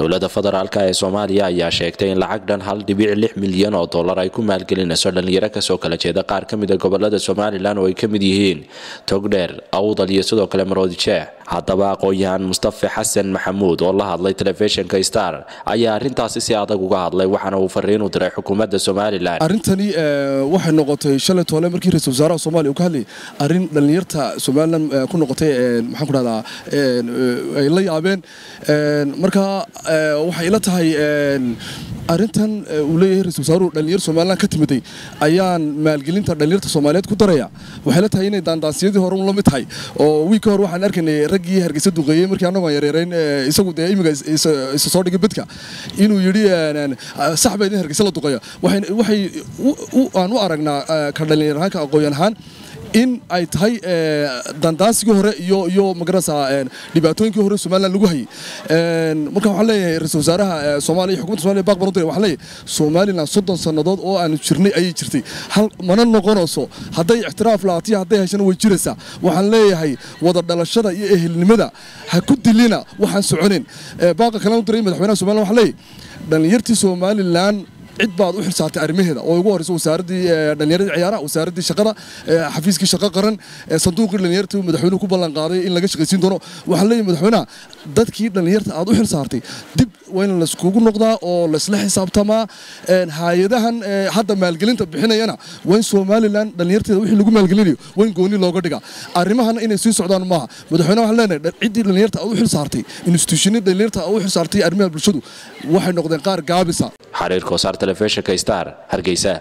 dowladda federaalk ee soomaaliya ayaa sheegtay in lacag dhan hal dhibic lix milyan oo dollar ay ku maalgelinayso dhallinyaro kasoo kala jeeda qaar ka mida gobolada somalilan oo ay ka mid yihiin togdheer awdal iyo sidoo kale maroodi jeex haddaba aqoon-yahan mustafe xasan maxamuud oo la hadlay telefishinka star ayaa arrintaasi si adag uga hadlay waxaana uu fariin u diray xukuumadda somalilan arrintani waxay noqotay shalay toole markii ra-isul wasaaraha soomaliya uu ka hadlayay arrin dhallinyarta somalilan ku noqotay maxaan ku dhahdaa ay la yaabeen marka waxay ila tahay arrintan uu leeyahay ra-isul wasaaruhu dhallinyar somalilan ka timiday ayaan maalgelinta dhallinyarta soomaaliyeed ku daraya waxay la tahay inay daandaansiyadii hore un la mid tahay oo wiilka hore waxaan arkaynay raggii hargeysa duqeeyey markii annagoon yareerayn isagu dee imiga isa soo dhigay bedka inuu yidhi sax baa idin hargeysa la duqeeya waxay aan u aragnaa ka dhallinyar ahaan ka aqoon ahaan in ay tahay dandaansigii hore iyo iyo magarasa dhibaatooyinkii hore somalilan lagu hayay marka waxaan leeyahay ra-isul wasaaraha soomaaliya xukumadda somaliya baaq baran waxaan leeyahay somalilan soddon sannadood oo aanu jirnay ayay jirtay hal mana noqonayso hadday ictiraaf laatiya hadday heshana way jiraysaa waxaan leeyahay wada dhalashada iyo ehelnimada ha ku dilina waxaan soconin baaqa kalena u diray madaxweynaha somalilan waxaan leeyahay dhallinyartii somalilan cid baad u xilsaartay arrimaheeda oo ugu horeysa wasaaradii dhallinyaradii ciyaaraha wasaaradii shaqada xafiiskii shaqo qaran sanduuqii dhallinyarta madaxweynuhu ku ballan qaaday in laga shaqaysiin doono waxaan leeyahay madaxweynaha dadkii dhallinyarta aad u xilsaartay dib waa in layskugu noqdaa oo laysla xisaabtamaa hay-adahan hadda maalgelinta bixinayana waa in somalilan dhallinyarteeda wixii lagu maalgelinayo waa in gooni looga dhigaa arrimahana inay sii socdaan maaha madaxweynaha waxaan leenahay ciddii dhallinyarta aad u xilsaartay institutionii dhallinyarta aad u xilsaartay arrimaha bulshadu waxay noqdeen qaar gaabisa xariirka wasaar telefishinka star hargeysa